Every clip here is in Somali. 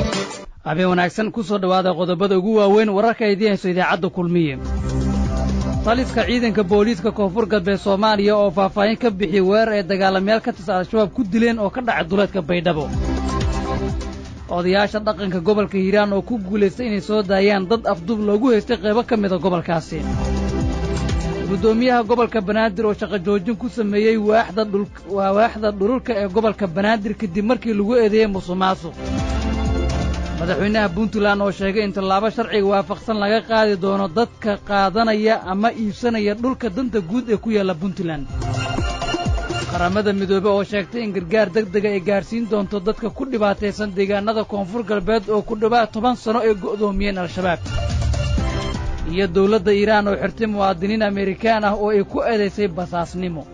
habeen wanaagsan ku soo dhowaada qodobada ugu waaweyn wararka ay diinayso idaacadda kulmiye taliska ciidanka booliiska koonfur galbeed soomaaliya oo faahfaahin ka bixiyey weerar ay dagaalamayaal ka tirsan al-shabaab ku dileen oo ka dhacay duleedka baydhabo odayaasha dhaqanka gobolka hiiraan oo ku guulaystay inay soo daayaan dad afdub loogu haystay qaybo ka mida gobolkaasi guddoomiyaha gobolka banaadir oo shaqo joojin ku sameeyey waa waaxda dhululka ee gobolka banaadir kadib markii lagu eedeeyey musuqmaasuq madaxweynaha puntland oo sheegay in tallaabo sharciga waafaqsan laga qaadi doono dadka qaadanaya ama iibsanaya dhulka danta guud ee ku yaalla puntland qaramada midoobe oo sheegtay in gargaar deg dega ay gaadhsiin doonto dadka ku dhibaataysan deegaanada koonfur galbeed oo ku dhowaad toban sanno ay go'doomiyeen al-shabaab iyo dawladda iiraan oo xirtay muwaadiniin amerikaan ah oo ay ku eedaysay basaasnimo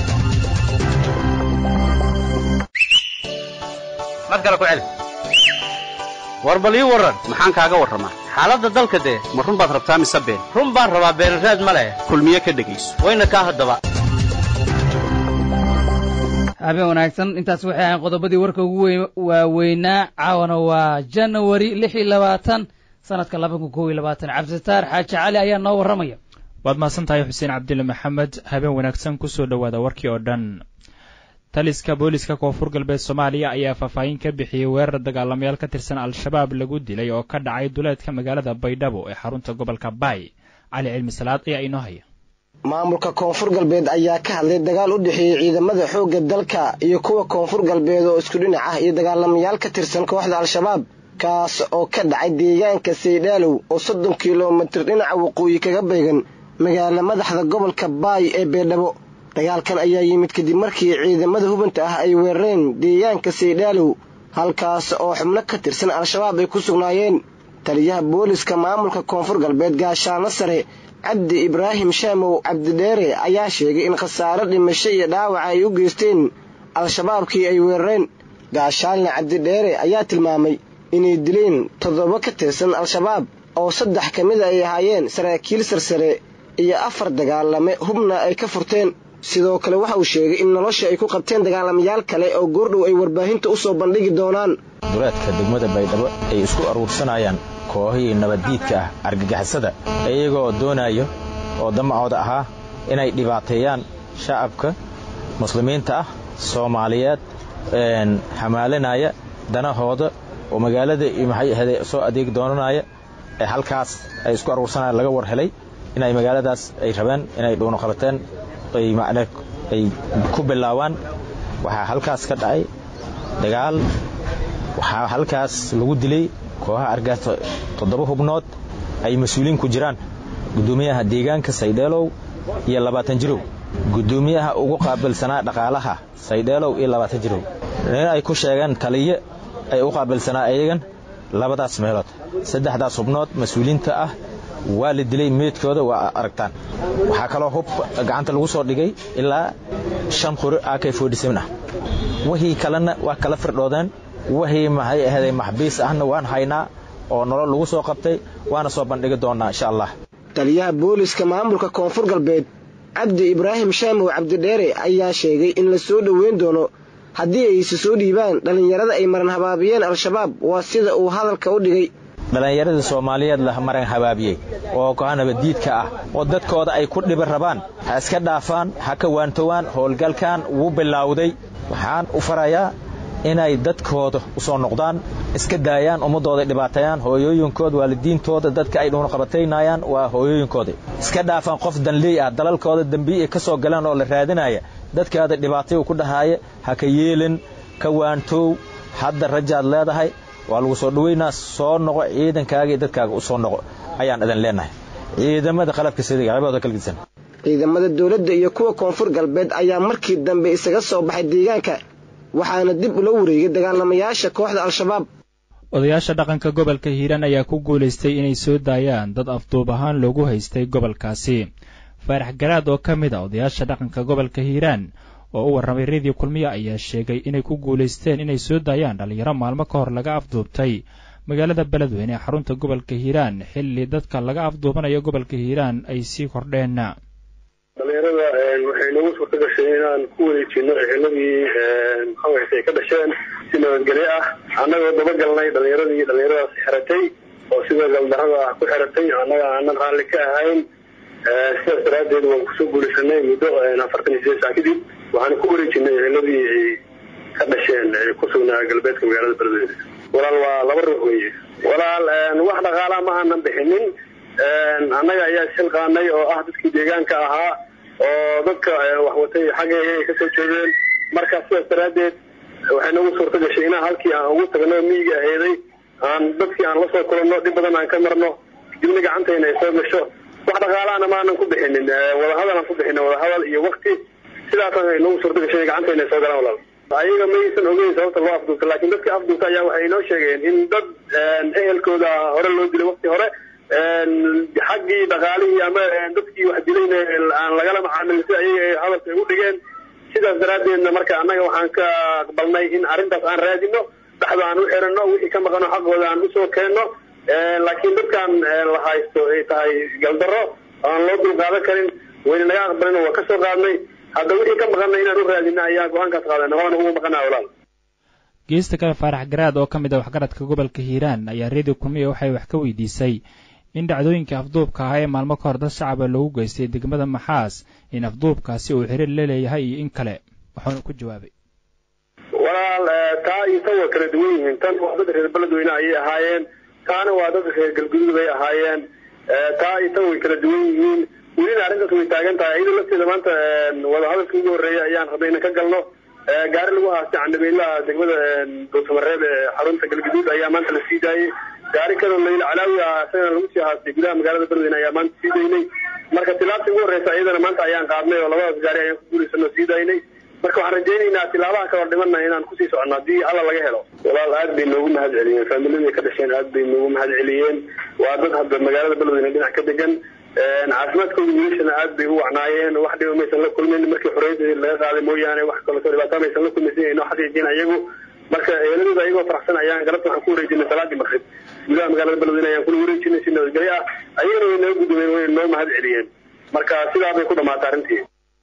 war bal ii warran maxaan kaaga warramaa xaaladda dalka dee ma run baad rabtaa mise been run baan rabaa beenraad ma leh kulmiye ka dhegayso wayna kaa haddaba habeen wanaagsan intaas waxay ahayn qodobadii warka ugu waaweynaa caawana waa janawari lix iyo labaatan sanadka laba kun kow iyo labaatan cabdisataar xaaji cali ayaa noo warramaya waad mahadsan tahay xuseen cabdille maxamed habeen wanaagsan ku soo dhowaada warkii oo dhan taliska booliska koonfur galbeed soomaaliya ayaa faahfaahin ka bixiyey weerar dagaalamayaal ka tirsan al-shabaab lagu dilay oo ka dhacay duleedka magaalada baydhabo ee xarunta gobolka baay cali cilmi salaad ayaa inoo haya maamulka koonfur galbeed ayaa ka hadlay dagaal u dhexeeyey ciidamada xoogga dalka iyo kuwa koonfur galbeed oo isku dhinac ah iyo dagaalamayaal ka tirsan kooxda al-shabaab kaas oo ka dhacay deegaanka saydhaalow oo soddon kilomitir dhinaca waqooyi kaga beegan magaala madaxda gobolka baay ee beedhabo dagaalkan ayaa yimid kadib markii ciidamada hubanta ah ay weerareen deegaanka saydhaalow halkaas oo xubno ka tirsan al-shabaab ay ku sugnaayeen taliyaha booliska maamulka koonfur galbeed gaashaano sare cabdi ibraahim shaamow cabdidheere ayaa sheegay in khasaaro dhimasho iyo dhaawaca ay u geysteen al-shabaabkii ay weerareen gaashaalna cabdidheere ayaa tilmaamay inay dileen toddoba ka tirsan al-shabaab oo saddex ka mida ay ahaayeen saraakiil sarsare iyo afar dagaalame hubna ay ka furteen sidoo kale waxa uu sheegay in nolosha ay ku qabteen dagaalamayaal kale oo goordhow ay warbaahinta u soo bandhigi doonaan duleedka degmada baydhabo ay isku aruursanayaan kooxihii nabaddiidka ah argagixisada iyagoo doonayo oo damacooda ahaa inay dhibaateeyaan shacabka muslimiinta ah soomaaliyeed xamaalinaya danahooda oo magaalada maxay ahde soo adeegi doonanaya ee halkaas ay isku aruursanayaan laga war helay inay magaaladaas ay rabeen inay dhuunoqabateen ay macne ay ku bilaawaan waxaa halkaas ka dhacay dagaal waxaa halkaas lagu dilay kooxaha argaasta toddoba hubnood ay mas-uuliin ku jiraan guddoomiyaha deegaanka saydheelow iyo labaatan jirow guddoomiyaha ugu qaabilsanaa dhaqaalaha saydheelow iyo labaatan jirow nin ay ku sheegeen taliye ay u qaabilsanaa iyagan labadaas meelood saddexdaas hubnood mas-uuliinta ah waa la dilay meydkooda waa aragtaan waxaa kaloo hub gacanta lagu soo dhigay ilaa shan qori ak ah wixii kalena waa kala firdhoodeen wixii maxay ahday maxbiis ahna waan haynaa oo nolol lagu soo qabtay waana soo bandhigi doonnaa insha allah taliyaha booliska maamulka koonfur galbeed cabdi ibraahim shaamow cabdidheere ayaa sheegay in la soo dhoweyn doono haddii ayse soo dhiibaan dhallinyarada ay maran habaabiyeen al-shabaab waa sida uu hadalka u dhigay dhallinyaradii soomaaliyeed la maran habaabiyey oo kooxa nabaddiidka ah oo dadkooda ay ku dhibi rabaan ha iska dhaafaan ha ka waantowaan howlgalkan wuu bilowday waxaan u farayaa inay dadkooda u soo noqdaan iska daayaan ummaddooda dhibaateeyaan hooyooyinkooda waalidiintooda dadka ay dhuunqabataynayaan waa hooyooyinkooda iska dhaafaan qof danley ah dalalkooda dembiyi ay ka soo galeen oo la raadinaya dadkaada dhibaatayu ku dhahaaya ha ka yeelin ka waantow hadda rajaad leedahay waa lagu soo dhoweynaa soo noqo ciidankaaga iyo dadkaaga u soo noqo ayaan idin leenahay ciidamada qalabka sida qaybahooda kala gedisan ciidamada dowladda iyo kuwa koonfur galbeed ayaa markii dambe isaga soo baxay deegaanka waxaana dib ula wareegay dagaalamayaasha kooxda al-shabaab odayaasha dhaqanka gobolka hiiraan ayaa ku guulaystay inay soo daayaan dad afduub ahaan loogu haystay gobolkaasi faarax garaad oo ka mid a odayaasha dhaqanka gobolka hiiraan oo u warramay rediyo kulmiya ayaa sheegay inay ku guulaysteen inay soo daayaan dhallinyaro maalmo ka hor laga afduubtay magaalada beledweyne ee xarunta gobolka hiiraan xilli dadka laga afduubanayo gobolka hiiraan ay sii kordheen dhalinyarada waxay nagu suurta gashay inaan ku wareejino eheladii maxaways ay ka dhasheen si nabadgelyo ah annagoo dabagalnay dhalinyaradii dhalinyaradaas xiratay oo sida galdarada ah ku xiratay annaga aanan raalli ka ahayn sidaas daraaddeed waan kusoo guulaysanay muddo afartan iyo sideed saa kadib waxaan ku wareejinay eheladii ay ka dhasheen ee ku sugnaa galbeedka magaalada beledweyne walaal waa laba ruux weeye walaal wax dhaqaalaa ma aanan bixinin annaga ayaa ishilqaanay oo ah dadkii deegaanka ahaa oo dadka waxwatay xaggeega ay kasoo jeedeen marka sidaas daraaddeed waxay nagu suurta gashay inaan halkii aan ugu tagno miyiga aheeday aan dadkii aan lasoo kulanno dhib badan aan ka marno kadibna gacantayna ay soo gasho wax dhaqaalaana maanan ku bixinin wadahadal aan ku bixina wadahadal iyo wakti sidaasaan ay nagu suurta gashay gacantayna ay soo galaan walaal ayaga maysan ogeyn sababta loo afduubta laakiin dadka afduubta ayaa waxay inoo sheegeen in dad ehelkooda hore loo dilay wakti hore xaggii dhaqaalihii ama dadkii wax dilayna aan lagala macaamilin sida ayaga ay hadalka ay u dhigeen sidaas daraaddeedna marka annaga waxaan ka aqbalnay in arrintaas aan raadino dhaxda aan u xirano wixii ka maqano xaqooda aan usoo keenno laakiin dadkan la haysto ay tahay galdaro aan loo dulqaadan karin wayna naga aqbalin waa kasoo qaadnay hadda wixii ka maqanay inaan u raadino ayaa go-aankaas qaadana waana ugu maqanaa walaal geesta kale faarax garaad oo ka mid ah waxgaradka gobolka hiiraan ayaa redio kulmiya waxay wax ka weydiisay in dhacdooyinka afduubka ahaa ee maalmo ka hor dad shacaba loogu geystay degmada maxaas in afduubkaasi uu xiriir la leeyahay iyo in kale wuxuuna ku jawaabay walaal taa iyo tan waa kala duwan yihiin tan waa dad reer beledweyne ayay ahaayeen taana waa dad reer galguduud bay ahaayeen taa iyo tan way kala duwan yihiin welina arrintaas way taagan tahay iyadoo lafteeda maanta wadahadalka ugu horreeya ayaan rabnay inan ka galno gaari lagu haastay candhabeelaha degmada dowtamareeb ee xarunta galguduud ayaa maanta la sii daayey gaari kaloo layl calaawi ah isagana lagu sii haastay gudaha magaalada beledweyne ayaa maanta sii daynay marka tilaabta ugu horreysa iyadana maanta ayaan qaadnay oo labadaas gaari ayaan ku guulaysanoo sii daynay marka waxaan rajaynaynaa tilaabaha kaloo dhimanna inaan kusii socono haddii alla laga helo walaal aad bay noogu mahad celiyeen faamiladii ka dhasheen aad bay noogu mahad celiyeen waa dad hadda magaalada beledweyne dhinac ka degan caafimaadkooda wiilashana aad bay u wacnaayeen wax dhiba maysan la kulmin markii xoreyada laga qaaday mooyaane wax kaleto dhibaataa maysan la kulmaysan inay noo xaqiijin ayagu marka eeladooda ayagoo faraxsan ayaan galabta waxaan ku wareejinay salaadii maqrib gudaha magaalada beledweyne ayaan kula wareejinay si nabadgelyo ah ayagana way naga gudumeen way noo mahad celiyeen marka sidaa bay ku dhamaatay arrintii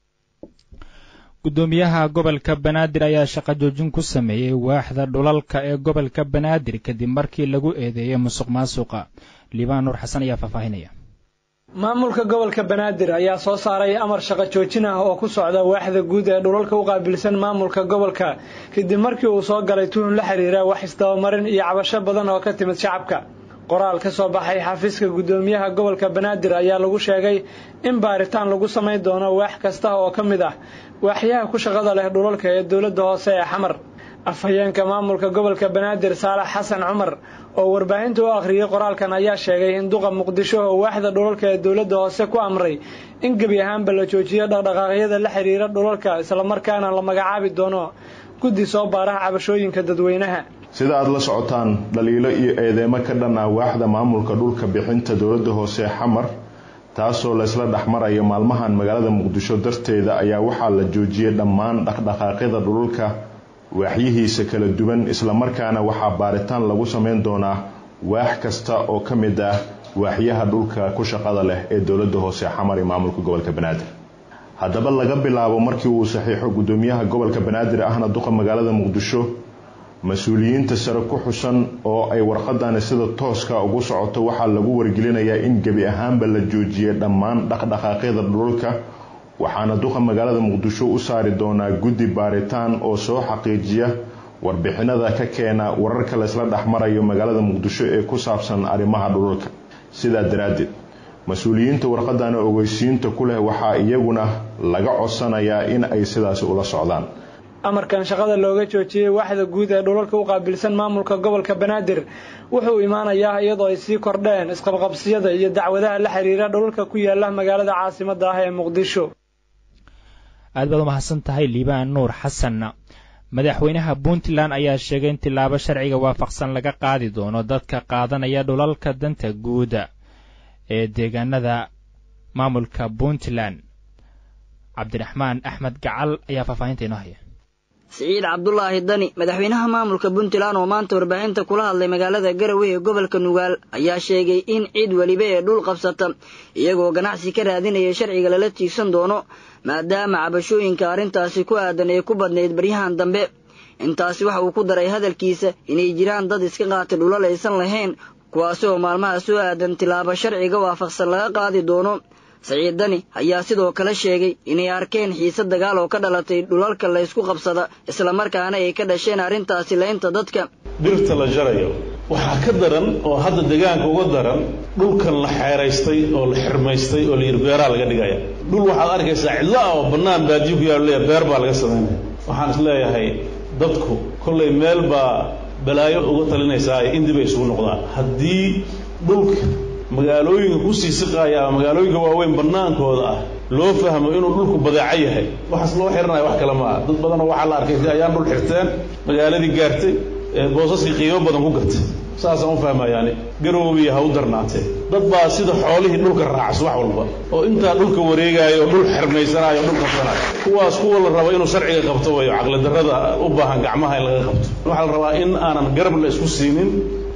guddoomiyaha gobolka banaadir ayaa shaqo joojin ku sameeyey waaxda dhulalka ee gobolka banaadir kadib markii lagu eedeeyey musuq maasuqa liibaan nuur xasan ayaa faahfaahinaya maamulka gobolka banaadir ayaa soo saaray amar shaqo joojin ah oo ku socda waaxda guud ee dhulalka u qaabilsan maamulka gobolka kadib markii uu soo galay tuhun la xiriira wax isdabamarin iyo cabasho badan oo ka timid shacabka qoraal ka soo baxay xafiiska guddoomiyaha gobolka banaadir ayaa lagu sheegay in baaritaan lagu samayn doono waax kasta oo ka mid ah waaxyaha ku shaqada leh dhulalka ee dowladda hoose ee xamar afhayeenka maamulka gobolka banaadir saalax xasan cumar oo warbaahinta u akhriyey qoraalkan ayaa sheegay in duqa muqdisho oo waaxda dhulalka ee dowladda hoose ku amray in gebi ahaanba la joojiyo dhaqdhaqaaqyada la xiriira dhulalka islamarkaana la magacaabi doono guddi soo baaraha cabashooyinka dadweynaha sida aada la socotaan dhaliilo iyo eedeemo ka dhan ah waaxda maamulka dhulka bixinta dowladda hoose ee xamar taasoo laysla dhexmarayo maalmahan magaalada muqdisho darteeda ayaa waxaa la joojiyey dhammaan dhaqdhaqaaqyada dhulalka waaxyihiisa kala duwan islamarkaana waxaa baaritaan lagu sameyn doonaa waax kasta oo ka mid ah waaxyaha dhulka ku shaqada leh ee dowladda hoose xamar iyo maamulka gobolka banaadir haddaba laga bilaabo markii uu saxiixo guddoomiyaha gobolka banaadir ahna duqa magaalada muqdisho mas-uuliyiinta sare ku xusan oo ay warqadani sida tooska ugu socoto waxaa lagu wargelinayaa in gebi ahaanba la joojiyay dhammaan dhaqdhaqaaqyada dhulalka waxaana duqa magaalada muqdisho u saari doonaa guddi baaritaan oo soo xaqiijiya warbixinada ka keena wararka laysla dhexmarayo magaalada muqdisho ee ku saabsan arrimaha dhulalka sidaa daraaddeed mas-uuliyiinta warqadani ogeysiinta ku leh waxaa iyaguna laga codsanayaa in ay sidaasi ula socdaan amarkan shaqada looga joojiyey waaxda guud ee dhulalka u qaabilsan maamulka gobolka banaadir wuxuu imaanayaa iyadoo ay sii kordheen isqabqabsiyada iyo dacwadaha la xiriira dhulalka ku yaala magaalada caasimada ah ee muqdisho aad baad u mahadsan tahay liibaan nuur xasan madaxweynaha puntland ayaa sheegay in tilaabo sharciga waafaqsan laga qaadi doono dadka qaadanaya dhulalka danta guuda ee deegaanada maamulka puntland cabdiraxmaan axmed gacal ayaa faahfaahinta inoo haya siciid cabdulaahi dani madaxweynaha maamulka puntland oo maanta warbaahinta kula hadlay magaalada garowe ee gobolka nugaal ayaa sheegay in cid weliba ee dhul qabsata iyagoo ganacsi ka raadinaya sharciga lala tiigsan doono maadaama cabashooyinka arrintaasi ku aadan ee ku badnayd baryahan dambe intaasi waxa uu ku daray hadalkiisa inay jiraan dad iska qaatay dhulal aysan lahayn kuwaasi oo maalmaha soo aadan tilaabo sharciga waafaqsan laga qaadi doono saciid dani ayaa sidoo kale sheegay inay arkeen xiise dagaal oo ka dhalatay dhulalka laysku qabsada islamarkaana ay ka dhasheen arrintaasi laynta dadka dhirta la jarayo waxaa ka daran oo hadda deegaanka uga daran dhulkan la xeeraystay oo la xirmaystay oo layidhi beeraa laga dhigaya dhul waxaad arkaysaa cidlo ah oo bannaan baadiyo ku yaalo leeya beer baa laga samaynaya waxaan is leeyahay dadku kollay meel baa balaayo uga talinaysaa in dib ay isugu noqdaan haddii dhulka magaalooyinka kusii siqaaya ama magaalooyinka waaweyn bannaankooda ah loo fahmo inuu dhulku badeeco yahay waxaas loo xiranaya wax kale maaha dad badanoo waxaa la arkay ayaan dhul xirteen magaaladii gaartay boosaskii qiimo badan ku gatay saasaan u fahmayaani garoobiya ha u darnaatee dad baa sida xoolihii dhulka raacas wax walba oo intaa dhulka wareegaayo oo dhul xirmaysanaayo o dhul qabsanaayo kuwaas kuwa la rabo inuu sharciga qabto wayo caqlidarrada u baahan gacmaha in laga qabto waxaa la rabaa in aanan garab la isku siinin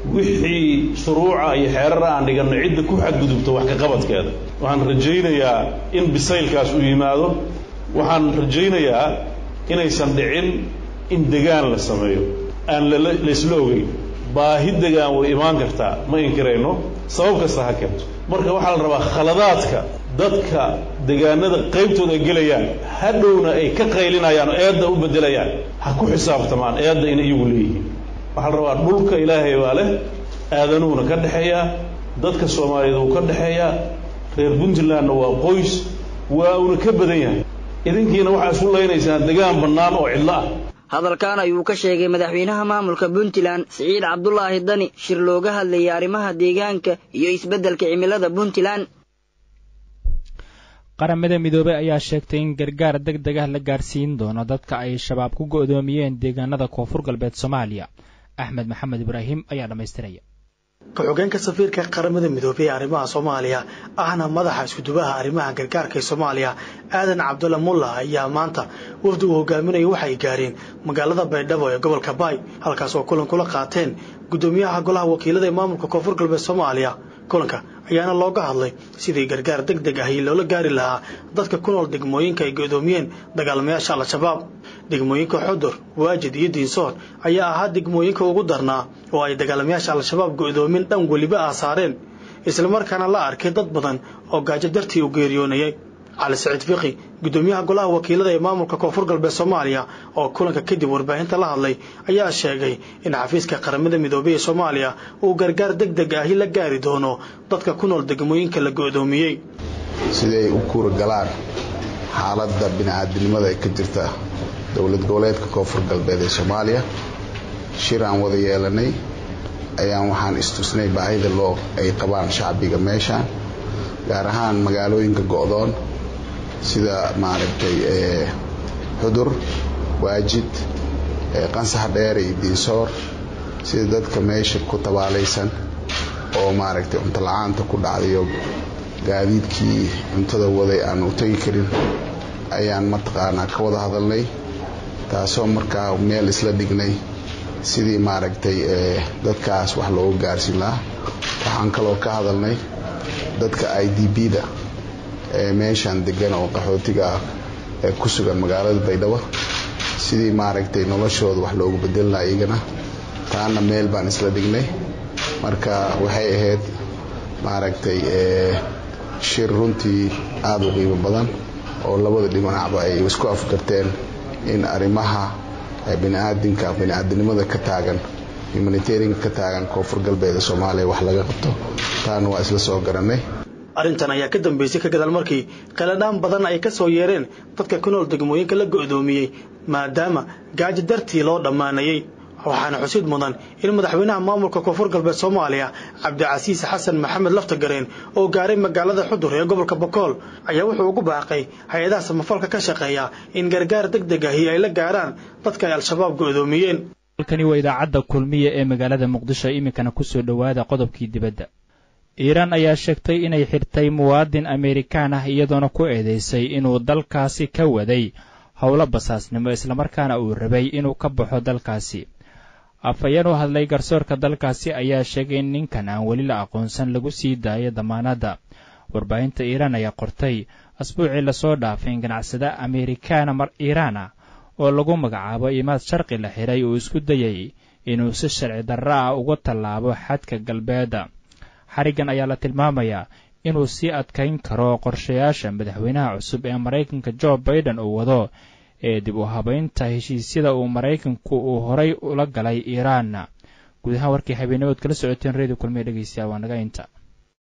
wixii shuruuca iyo xeerara aan dhiganno cidda ku xadgudubto wax ka qabadkeeda waxaan rajaynayaa in bisaylkaas uu yimaado waxaan rajaynayaa inaysan dhicin in degaan la sameeyo aan laysla ogeyn baahi degaan way imaan kartaa ma inkirayno sabab kasta ha keento marka waxaa la rabaa khaladaadka dadka degaanada qaybtooda ay gelayaan hadhowna ay ka qaylinayaan oo eedda u beddelayaan ha ku xisaabtamaan eedda in iyagu leeyihiin waxaa la rabaa dhulka ilaahay baa leh aadanuhuna ka dhexeeyaa dadka soomaaliyeed uu ka dhexeeyaa reer puntlandna waa qoys waa uuna ka badan yahay idinkiina waxaa isu laynaysaan degaan bannaan oo cidlo ah hadalkan ayuu ka sheegay madaxweynaha maamulka puntland siciid cabdulaahi dani shir looga hadlayay arrimaha deegaanka iyo isbeddelka cimilada puntland qaramada midoobey ayaa sheegtay in gargaar deg deg ah la gaarsiin doono dadka ay shabaab ku go'doomiyeen deegaanada koonfur galbeed soomaaliya axmed maxamed ibraahim ayaa dhammaystiraya ku-xogeenka safiirka qaramada midoobey ee arrimaha soomaaliya ahna madaxa iskudubaha arrimaha gargaarka ee soomaaliya aadan cabdulla mulla ayaa maanta wafdi uu hogaaminaya waxay gaareen magaalada baydhabo ee gobolka baay halkaas oo kulan kula qaateen guddoomiyaha golaha wakiilada ee maamulka koonfur galbeed soomaaliya kulanka ayaana looga hadlay sidii gargaar deg deg ahi loola gaari lahaa dadka ku nool degmooyinka ay go'doomiyeen dagaalamayaasha al-shabaab degmooyinka xudur waajid iyo diinsoor ayaa ahaa degmooyinka ugu darnaa oo ay dagaalamayaasha al-shabaab go'doomin dhan weliba ah saareen islamarkaana la arkay dad badan oo gaajo dartii u geeriyoonayay cali saciid fiqi guddoomiyaha golaha wakiilada ee maamulka koonfur galbeed soomaaliya oo kulanka kadib warbaahinta la hadlay ayaa sheegay in xafiiska qaramada midoobey ee soomaaliya uu gargaar deg deg ahi la gaari doono dadka ku nool degmooyinka la go'doomiyey siday u kuuragalaan xaaladda bini'aadinimada ee ka jirta dowlad goboleedka koonfur galbeed ee soomaaliya shir aan wada yeelanay ayaan waxaan istusnay baahida loo ay qabaan shacbiga meeshaan gaar ahaan magaalooyinka go'doon sida maaragtay xudur waajid qansax dheer iyo diinsoor sida dadka meesha ku tabaalaysan oo maaragtay cunto la-aanta ku dhacdayo gaadiidkii cuntada waday aan u tegi karin ayaan mataqaanaa ka wada hadalnay taasoo markaa meel isla dhignay sidii maaragtay dadkaas wax loogu gaarsiin lahaa waxaan kaloo ka hadalnay dadka i d b-da ee meeshaan degan oo qaxootiga ah ee ku sugan magaalada baydhabo sidii maaragtay noloshooda wax loogu bedeli lahaa iyagana taana meel baan isla dhignay marka waxay ahayd maaragtay shir runtii aada u qiimo badan oo labada dhinacba ay isku afgarteen in arrimaha biniaadinka biniaadinimada ka taagan humanitarianka ka taagan koonfur galbeeda soomaaliya wax laga qabto taana waa isla soo garanay arrintan ayaa ka dambeysay ka gadaal markii qaladhaan badan ay ka soo yeereen dadka ku nool degmooyinka la go'doomiyey maadaama gaajo dartii loo dhammaanayey waxaana xusid mudan in madaxweynaha maamulka koonfur galbeed soomaaliya cabdicasiis xasan maxamed laftagareen oo gaaray magaalada xudur ee gobolka bokool ayaa wuxuu ugu baaqay hay-adaha samafalka ka shaqeeya in gargaar deg deg ahi ay la gaaraan dadka ay al-shabaab go'doomiyeen halkani waa idaacadda kulmiya ee magaalada muqdisho iminkana kusoo dhowaada qodobkii dibadda iiraan ayaa sheegtay inay xirtay muwaadin amerikaan ah iyadoona ku eedeysay inuu dalkaasi ka waday howlo basaasnimo islamarkaana uu rabay inuu ka baxo dalkaasi afhayeen u hadlay garsoorka dalkaasi ayaa sheegay in ninkan aan weli la aqoonsan lagu sii daayo damaanadda warbaahinta iiraan ayaa qortay asbuucii lasoo dhaafay in ganacsada amerikaana mar iiraan ah oo lagu magacaabo imaad sharqi la xiray uu isku dayay inuu si sharci darro ah uga tallaabo xadka galbeedda xariggan ayaa la tilmaamayaa inuu sii adkayn karo qorshayaasha madaxweynaha cusub ee maraykanka jo baiden uu wado ee dib u habaynta heshiisyada uu maraykanku uu horay ula galay iiraan guud ahaan warkii habeenimood kala socoteen redio kulmiya dhegeystayaal waa naga inta